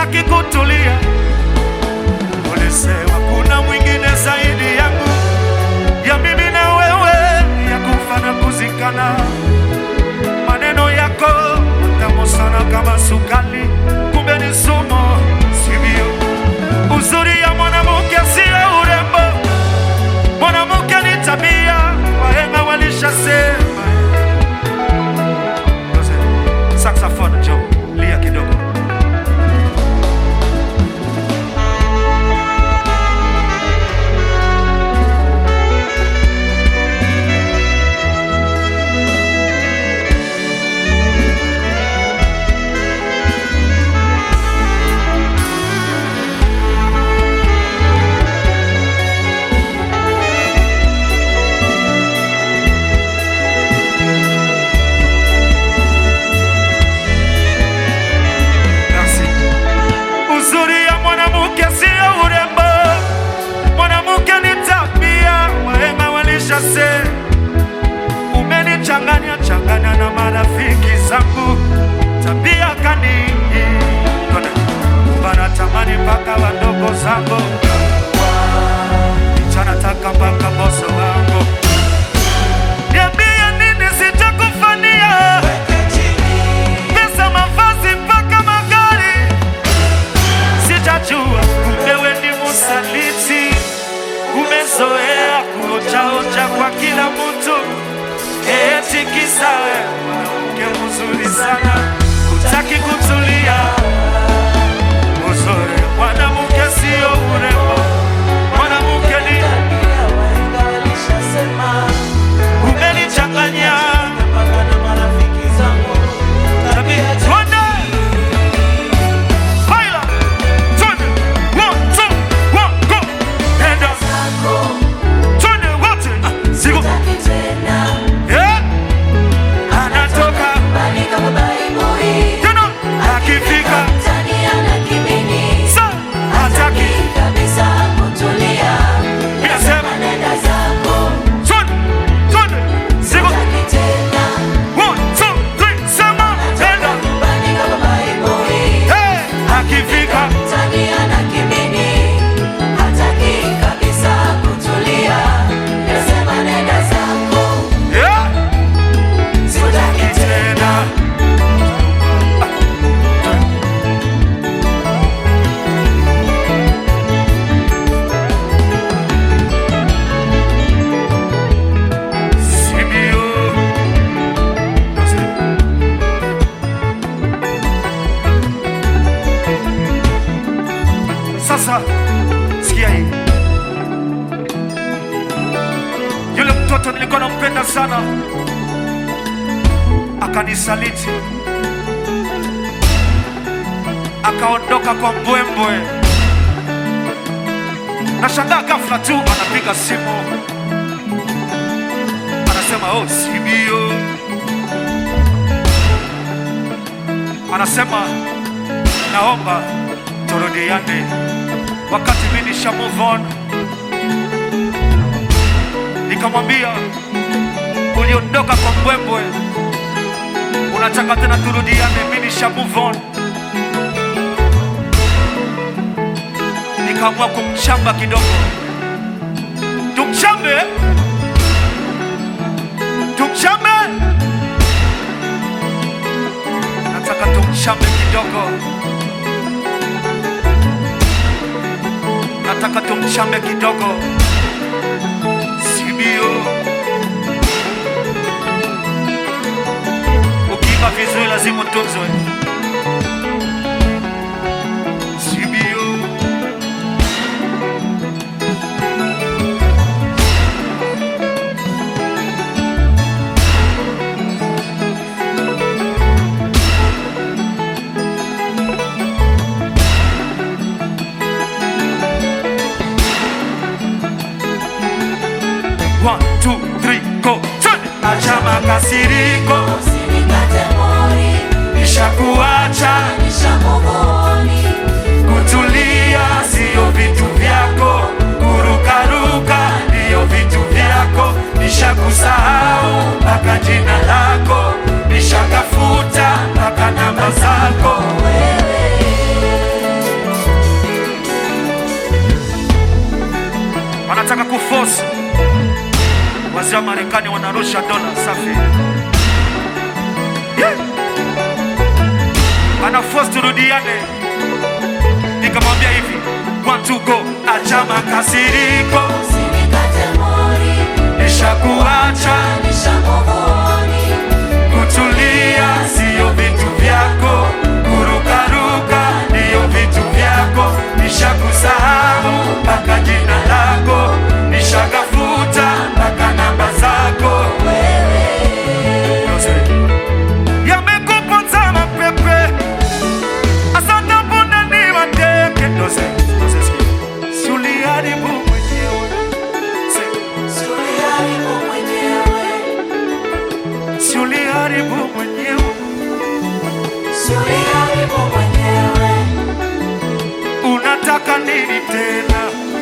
hutaki kutulia. Ulisema kuna mwingine zaidi yangu, ya mimi na wewe, ya kufa na kuzikana. Maneno yako tamu sana kama sukali, kumbe ni sumu, sivyo? Uzuri ya mwanamke sio urembo, mwanamke ni tabia, wahenga walishasema. Saxophone, Joe, lia kidogo. Merci. Uzuri ya mwanamke sio urembo, mwanamke ni tabia, wahenga walishasema. Umenichanganya changanya na marafiki zangu, tabia kani wanatamani mpaka wadogo zangu, chanataka mpaka boso wangu. Niambie nini sitakufanyia pesa, mavazi mpaka magari, sitajua kumbe we ni msaliti, umezoea kuochaocha kwa kila mtu, eti kisa we mwanamke mzuri sana, hutaki kutulia. Uzuri mwanamke sio urembo, mwanamke ni umenichanganya tabia. Twende baila, twende one two one go, enda twende wote, Ah, sigo eh, anatoka tena akifika sa hataki, minasema twende twende, sigo one two three, sema enda eh, akifika eh, tena Sibio. Sasa sikia hii, yule mtoto nilikuwa nampenda sana akanisaliti, akaondoka kwa mbwembwe. Nashangaa ghafla tu anapiga simu anasema oh, sibio. Anasema naomba turudiane, wakati mimi nisha move on. Nikamwambia uliondoka kwa mbwembwe, unataka tena turudiane? Mimi nisha move on. Nikaamua kumchamba kidogo, tumchambe tumchambe, nataka tumchambe kidogo, nataka tumchambe kidogo, sibio. Ukiimba vizuri lazima utunzwe, sibio. One, two, three, go. Twende. Acha makasiriko, nishakuacha kutulia, sio vitu vyako, kurukaruka ndiyo vitu vyako, nishakusahau mpaka jina lako, nishakafuta mpaka namba zako. unataka kuforce. Wazee wa Marekani wanarusha dola safi, yeah. Ana force turudiane, nikamwambia hivi one two go, acha makasiriko, Usinikate mori, nishakuacha nishamuvoni. kutulia, siyo vitu vyako, kurukaruka ndiyo vitu vyako, nishakusahau mpaka jina lako, nishakafuta mpaka namba zako. Yamekuponza mapepe, asante mbona ni wateke. Doze, doze sikia. Si uliharibu mwenyewe. Si- Uliharibu mwenyewe, Si uliharibu mwenyewe. uliharibu mwenyewe. Unataka nini tena?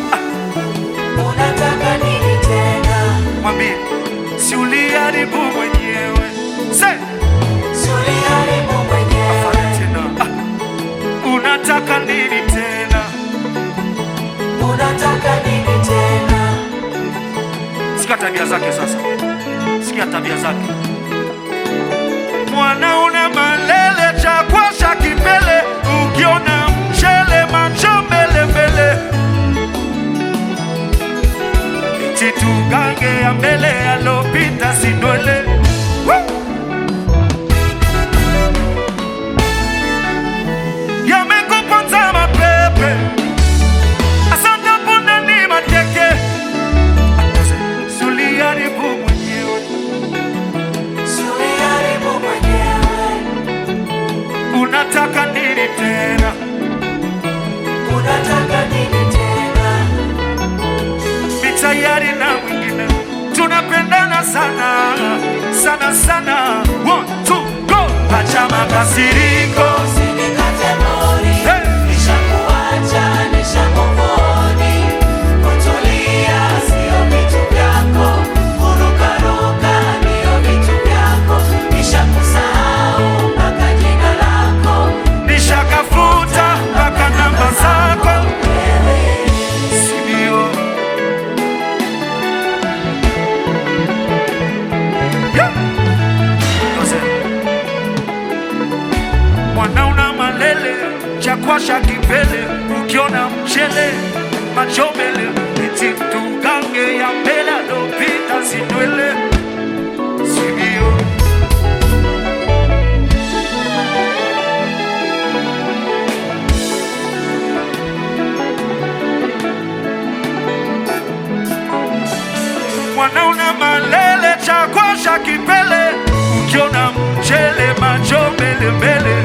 Unataka nini tena? Mwambie, si uliharibu mwenyewe. Se, Uliharibu mwenyewe. afanye tena. Ah, Unataka nini tena? Unataka nini tena? Sikia tabia zake sasa, sikia tabia zake. Mwana una malele cha kwasha kipele, ukiona mchele macho mbele mbele, eti tugange ya mbele alopita sindwele Woo! Yamekuponza mapepe, asante punda ni mateke Suliharibu mwenyewe, Uliharibu mwenyewe. unataka nini tena? Unataka nini tena? Ni tayari na mwingine, tunapendana sana sana sana. One, two, go! Acha makasiriko, Usinikate mori, Hey! nishakuacha, nishamuvoni. Kutulia sio vitu vyako, kurukaruka ndio vitu vyako. Nishakusahau mpaka jina lako. nishakafuta mpaka namba zako, sindio? Yeah! Yose. Mwana una malele chakwasha kipele, ukiona mchele macho mbele, eti tugange ya mbele alopita sindwele, sindio? Mwana una malele chakwasha kipele, ukiona mchele macho mbele mbele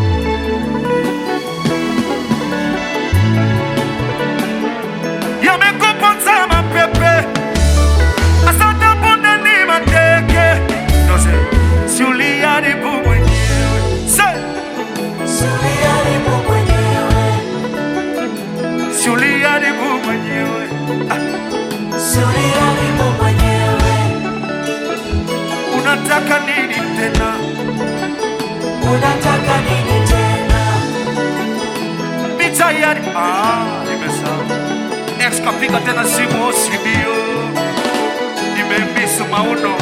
yamekuponza mapepe, asante punde ni mateke. Doze, si uliharibu mwenyewe. Se, Uliharibu mwenyewe. si uliharibu mwenyewe. Ah, Uliharibu mwenyewe. unataka nini tena? Unataka nini tena? Ni tayari. Ah, nimesahau. Ex kapiga tena simu osibio, nimemiss mauno.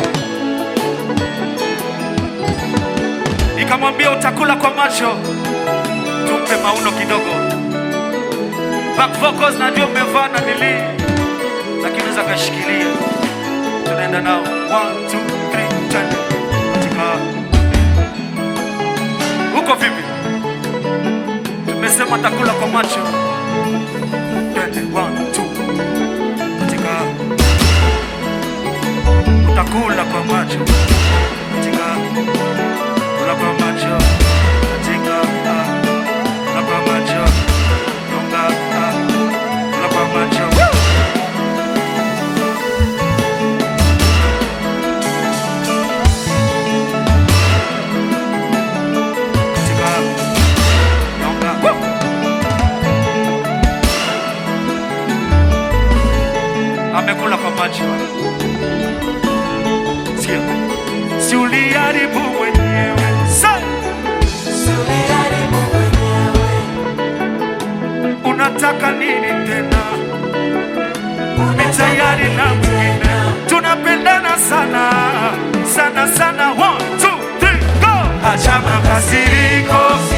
Nikamwambia utakula kwa macho, tumpe mauno kidogo. Back vocals najua umevaa na nili, lakini unaweza kashikilia. Tunaenda nao one, two, three, twende katika huko vipi? Tumesema takula kwa macho. Twende one, two. Katika utakula kwa macho. Katika kula kwa macho. Katika ah, kula kwa macho. Gonga ah, kula kwa macho. Woo! Katika gonga. Woo! amekula kwa macho. Sikia, si uliharibu mwenyewe. Sa, Uliharibu mwenyewe. unataka nini tena? Unataka halina mwingine. Tunapendana sana sana sana, one two three go. Acha makasiriko